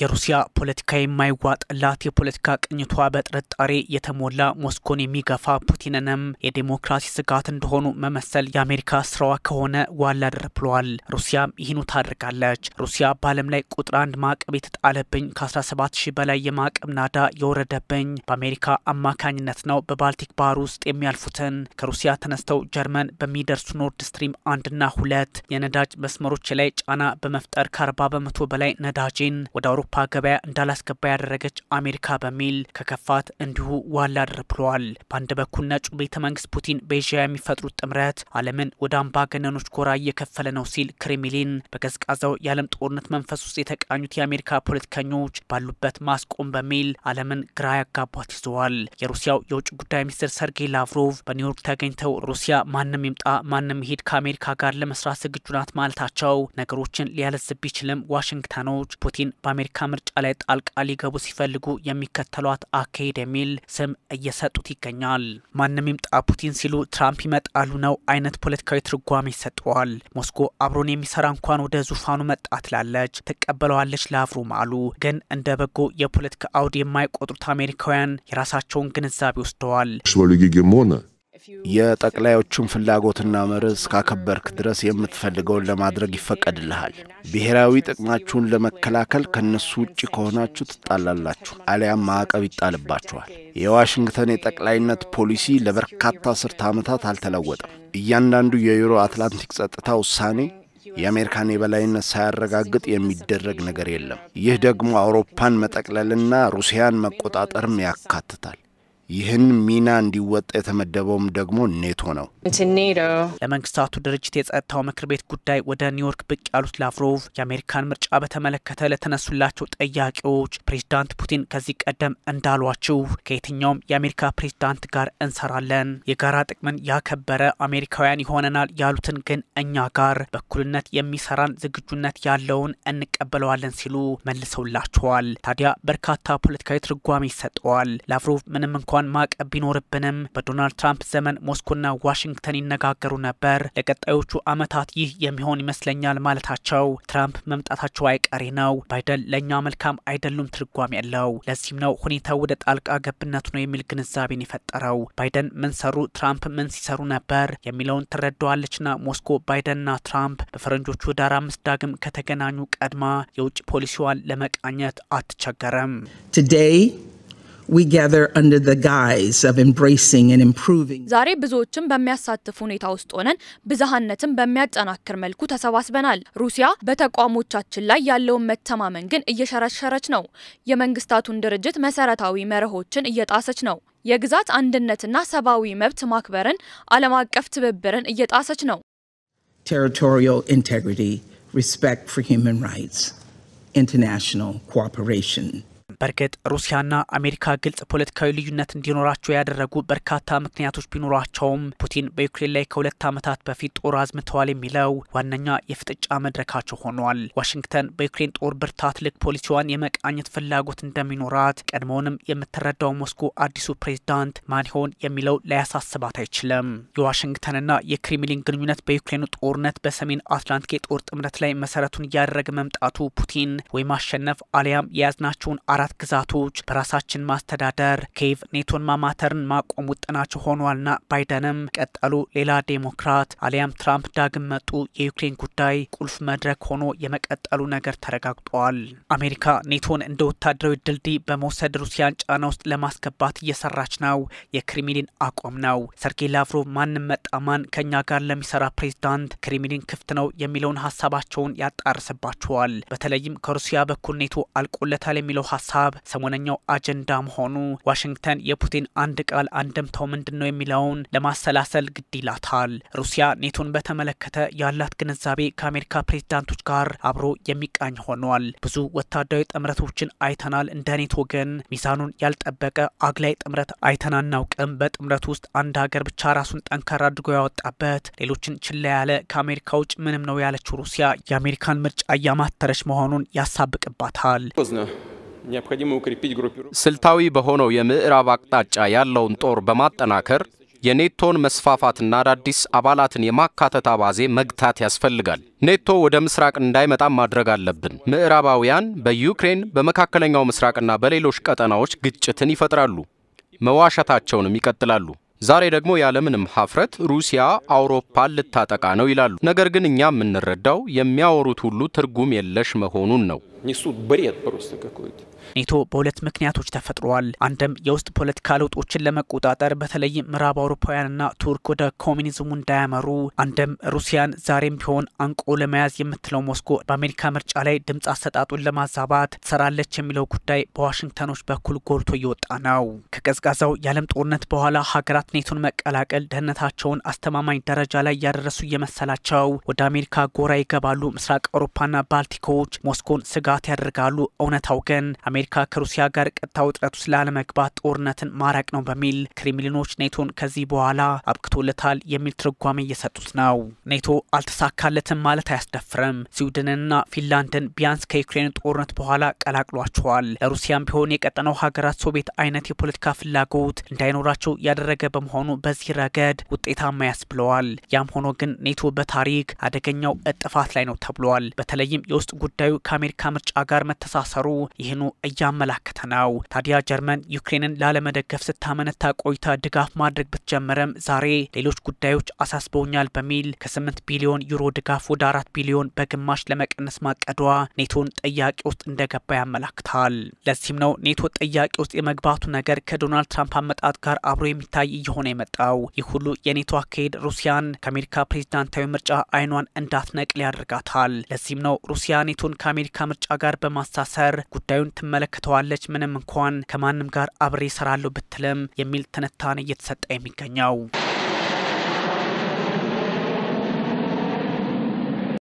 የሩሲያ ፖለቲካ የማይዋጥላት የፖለቲካ ቅኝቷ በጥርጣሬ የተሞላ ሞስኮን የሚገፋ ፑቲንንም የዴሞክራሲ ስጋት እንደሆኑ መመሰል የአሜሪካ ስራዋ ከሆነ ዋላ ድር ብሏል። ሩሲያም ይህኑ ታደርጋለች። ሩሲያ በዓለም ላይ ቁጥር አንድ ማዕቀብ የተጣለብኝ ከ17 ሺህ በላይ የማዕቀብ ናዳ የወረደብኝ በአሜሪካ አማካኝነት ነው። በባልቲክ ባህር ውስጥ የሚያልፉትን ከሩሲያ ተነስተው ጀርመን በሚደርሱ ኖርድ ስትሪም አንድና ሁለት የነዳጅ መስመሮች ላይ ጫና በመፍጠር ከ40 በመቶ በላይ ነዳጅን ወደ አውሮፓ ገበያ እንዳላስገባ ያደረገች አሜሪካ በሚል ከከፋት እንዲሁ ዋላ ድር ብለዋል። በአንድ በኩል ነጩ ቤተ መንግስት ፑቲን በኤዥያ የሚፈጥሩት ጥምረት ዓለምን ወደ አምባገነኖች ጎራ እየከፈለ ነው ሲል ክሬምሊን በቀዝቃዛው የዓለም ጦርነት መንፈስ ውስጥ የተቃኙት የአሜሪካ ፖለቲከኞች ባሉበት ማስቆም በሚል ዓለምን ግራ ያጋቧት ይዘዋል። የሩሲያው የውጭ ጉዳይ ሚኒስትር ሰርጌይ ላቭሮቭ በኒውዮርክ ተገኝተው ሩሲያ ማንም ይምጣ ማንም ይሄድ ከአሜሪካ ጋር ለመስራት ዝግጁ ናት ማለታቸው ነገሮችን ሊያለዝብ ቢችልም ዋሽንግተኖች ፑቲን በአሜሪካ ምርጫ ላይ ጣልቃ ሊገቡ ሲፈልጉ የሚከተሏት አካሄድ የሚል ስም እየሰጡት ይገኛል። ማንም ይምጣ ፑቲን ሲሉ ትራምፕ ይመጣሉ ነው አይነት ፖለቲካዊ ትርጓሜ ይሰጠዋል። ሞስኮ አብሮን የሚሰራ እንኳን ወደ ዙፋኑ መጣ ትላለች፣ ትቀበለዋለች ላቭሮቭ አሉ። ግን እንደ በጎ የፖለቲካ አውድ የማይቆጥሩት አሜሪካውያን የራሳቸውን ግንዛቤ ወስደዋል። የጠቅላዮቹን ፍላጎትና መርህ እስካከበርክ ድረስ የምትፈልገውን ለማድረግ ይፈቀድልሃል። ብሔራዊ ጥቅማችሁን ለመከላከል ከነሱ ውጭ ከሆናችሁ ትጣላላችሁ፣ አሊያም ማዕቀብ ይጣልባችኋል። የዋሽንግተን የጠቅላይነት ፖሊሲ ለበርካታ አስርተ ዓመታት አልተለወጠም። እያንዳንዱ የዩሮ አትላንቲክ ጸጥታ ውሳኔ የአሜሪካን የበላይነት ሳያረጋግጥ የሚደረግ ነገር የለም። ይህ ደግሞ አውሮፓን መጠቅለልና ሩሲያን መቆጣጠርም ያካትታል። ይህን ሚና እንዲወጣ የተመደበውም ደግሞ ኔቶ ነው። ለመንግስታቱ ድርጅት የጸጥታው ምክር ቤት ጉዳይ ወደ ኒውዮርክ ብቅ ያሉት ላቭሮቭ የአሜሪካን ምርጫ በተመለከተ ለተነሱላቸው ጥያቄዎች ፕሬዚዳንት ፑቲን ከዚህ ቀደም እንዳሏችሁ ከየትኛውም የአሜሪካ ፕሬዚዳንት ጋር እንሰራለን፣ የጋራ ጥቅምን ያከበረ አሜሪካውያን ይሆነናል ያሉትን ግን እኛ ጋር በእኩልነት የሚሰራን ዝግጁነት ያለውን እንቀበለዋለን ሲሉ መልሰውላቸዋል። ታዲያ በርካታ ፖለቲካዊ ትርጓሜ ይሰጠዋል። ላቭሮቭ ምንም እንኳን ማዕቀብ ቢኖርብንም በዶናልድ ትራምፕ ዘመን ሞስኮና ዋሽንግተን ይነጋገሩ ነበር። ለቀጣዮቹ ዓመታት ይህ የሚሆን ይመስለኛል ማለታቸው ትራምፕ መምጣታቸው አይቀሬ ነው። ባይደን ለእኛ መልካም አይደሉም ትርጓሜ ያለው። ለዚህም ነው ሁኔታው ወደ ጣልቃ ገብነቱ ነው የሚል ግንዛቤን የፈጠረው። ባይደን ምን ሰሩ፣ ትራምፕ ምን ሲሰሩ ነበር የሚለውን ትረዳዋለችና ሞስኮ ባይደንና ትራምፕ በፈረንጆቹ ዳር አምስት ዳግም ከተገናኙ ቀድማ የውጭ ፖሊሲዋን ለመቃኘት አትቸገርም። we gather under the guise of embracing and improving. ዛሬ ብዙዎችን በሚያሳትፍ ሁኔታ ውስጥ ሆነን ብዝሃነትን በሚያጠናክር መልኩ ተሰባስበናል። ሩሲያ በተቋሞቻችን ላይ ያለውን መተማመን ግን እየሸረሸረች ነው። የመንግስታቱን ድርጅት መሰረታዊ መርሆችን እየጣሰች ነው። የግዛት አንድነትና ሰብአዊ መብት ማክበርን፣ ዓለም አቀፍ ትብብርን እየጣሰች ነው። Territorial integrity, respect for human rights, international cooperation. በእርግጥ ሩሲያና አሜሪካ ግልጽ ፖለቲካዊ ልዩነት እንዲኖራቸው ያደረጉ በርካታ ምክንያቶች ቢኖራቸውም ፑቲን በዩክሬን ላይ ከሁለት ዓመታት በፊት ጦር አዝምተዋል የሚለው ዋነኛ የፍጥጫ መድረካቸው ሆኗል። ዋሽንግተን በዩክሬን ጦር ብርታት ልክ ፖሊሲዋን የመቃኘት ፍላጎት እንደሚኖራት ቀድሞውንም የምትረዳው ሞስኮ አዲሱ ፕሬዝዳንት ማን ይሆን የሚለው ላያሳስባት አይችልም። የዋሽንግተንና የክሬምሊን ግንኙነት በዩክሬኑ ጦርነት በሰሜን አትላንቲክ የጦር ጥምረት ላይ መሰረቱን እያደረገ መምጣቱ ፑቲን ወይ ማሸነፍ አሊያም የያዝናቸውን አራት ግዛቶች በራሳችን ማስተዳደር ኬቭ ኔቶን ማማተርን ማቆም ውጥናቸው ሆኗልና ባይደንም ቀጠሉ ሌላ ዴሞክራት አሊያም ትራምፕ ዳግም መጡ የዩክሬን ጉዳይ ቁልፍ መድረክ ሆኖ የመቀጠሉ ነገር ተረጋግጧል። አሜሪካ ኔቶን እንደ ወታደራዊ ድልድይ በመውሰድ ሩሲያን ጫና ውስጥ ለማስገባት እየሰራች ነው። የክሬምሊን አቋም ነው። ሰርጌይ ላቭሮቭ ማንም መጣ ማን ከኛ ጋር ለሚሰራ ፕሬዝዳንት ክሬምሊን ክፍት ነው የሚለውን ሀሳባቸውን ያጣርስባቸዋል። በተለይም ከሩሲያ በኩል ኔቶ አልቆለታል የሚለው ሀሳብ ሰሞነኛው አጀንዳ መሆኑ ዋሽንግተን የፑቲን አንድ ቃል አንድምታው ምንድን ነው የሚለውን ለማሰላሰል ግድ ይላታል። ሩሲያ ኔቶን በተመለከተ ያላት ግንዛቤ ከአሜሪካ ፕሬዝዳንቶች ጋር አብሮ የሚቃኝ ሆኗል። ብዙ ወታደራዊ ጥምረቶችን አይተናል። እንደ ኔቶ ግን ሚዛኑን ያልጠበቀ አግላይ ጥምረት አይተን አናውቅም። በጥምረቱ ውስጥ አንድ ሀገር ብቻ ራሱን ጠንካራ አድርጎ ያወጣበት፣ ሌሎችን ችላ ያለ ከአሜሪካ ውጭ ምንም ነው ያለችው ሩሲያ የአሜሪካን ምርጫ እያማተረች መሆኑን ያሳብቅባታል። ስልታዊ በሆነው የምዕራብ አቅጣጫ ያለውን ጦር በማጠናከር የኔቶን መስፋፋትና አዳዲስ አባላትን የማካተት አባዜ መግታት ያስፈልጋል። ኔቶ ወደ ምስራቅ እንዳይመጣም ማድረግ አለብን። ምዕራባውያን በዩክሬን በመካከለኛው ምስራቅና በሌሎች ቀጠናዎች ግጭትን ይፈጥራሉ፣ መዋሸታቸውንም ይቀጥላሉ። ዛሬ ደግሞ ያለምንም ሀፍረት ሩሲያ አውሮፓን ልታጠቃ ነው ይላሉ። ነገር ግን እኛ የምንረዳው የሚያወሩት ሁሉ ትርጉም የለሽ መሆኑን ነው። Несут бред просто какой-то. ኔቶ በሁለት ምክንያቶች ተፈጥሯል። አንድም የውስጥ ፖለቲካ ለውጦችን ለመቆጣጠር በተለይም ምዕራብ አውሮፓውያንና ቱርክ ወደ ኮሚኒዝሙ እንዳያመሩ፣ አንድም ሩሲያን ዛሬም ቢሆን አንቆ ለመያዝ የምትለው ሞስኮ በአሜሪካ ምርጫ ላይ ድምፅ አሰጣጡን ለማዛባት ትሰራለች የሚለው ጉዳይ በዋሽንግተኖች በኩል ጎልቶ እየወጣ ነው። ከቀዝቃዛው የዓለም ጦርነት በኋላ ሀገራት ኔቶን መቀላቀል ደህንነታቸውን አስተማማኝ ደረጃ ላይ እያደረሱ እየመሰላቸው ወደ አሜሪካ ጎራ ይገባሉ። ምስራቅ አውሮፓና ባልቲኮች ሞስኮን ስጋት ያደርጋሉ። እውነታው ግን አሜሪካ ከሩሲያ ጋር ቀጥታ ውጥረት ውስጥ ላለመግባት ጦርነትን ማራቅ ነው በሚል ክሬምሊኖች ኔቶን ከዚህ በኋላ አብቅቶለታል የሚል ትርጓሜ እየሰጡት ነው። ኔቶ አልተሳካለትም ማለት አያስደፍርም። ስዊድንና ፊንላንድን ቢያንስ ከዩክሬን ጦርነት በኋላ ቀላቅሏቸዋል። ለሩሲያም ቢሆን የቀጠናው ሀገራት ሶቪየት አይነት የፖለቲካ ፍላጎት እንዳይኖራቸው ያደረገ በመሆኑ በዚህ ረገድ ውጤታማ ያስብለዋል። ያም ሆኖ ግን ኔቶ በታሪክ አደገኛው እጥፋት ላይ ነው ተብሏል። በተለይም የውስጥ ጉዳዩ ከአሜሪካ ምርጫ ጋር መተሳሰሩ ይህኑ እያመላከተ ነው። ታዲያ ጀርመን ዩክሬንን ላለመደገፍ ስታመነታ ቆይታ ድጋፍ ማድረግ ብትጀምርም ዛሬ ሌሎች ጉዳዮች አሳስበውኛል በሚል ከ8 ቢሊዮን ዩሮ ድጋፍ ወደ አራት ቢሊዮን በግማሽ ለመቀነስ ማቀዷ ኔቶን ጥያቄ ውስጥ እንደገባ ያመላክታል። ለዚህም ነው ኔቶ ጥያቄ ውስጥ የመግባቱ ነገር ከዶናልድ ትራምፕ አመጣጥ ጋር አብሮ የሚታይ እየሆነ የመጣው። ይህ ሁሉ የኔቶ አካሄድ ሩሲያን ከአሜሪካ ፕሬዚዳንታዊ ምርጫ አይኗን እንዳትነቅል ያደርጋታል። ለዚህም ነው ሩሲያ ኔቶን ከአሜሪካ ምርጫ ጋር በማሳሰር ጉዳዩን ትመለከተዋለች ምንም እንኳን ከማንም ጋር አብሬ እሰራለሁ ብትልም የሚል ትንታኔ እየተሰጠ የሚገኘው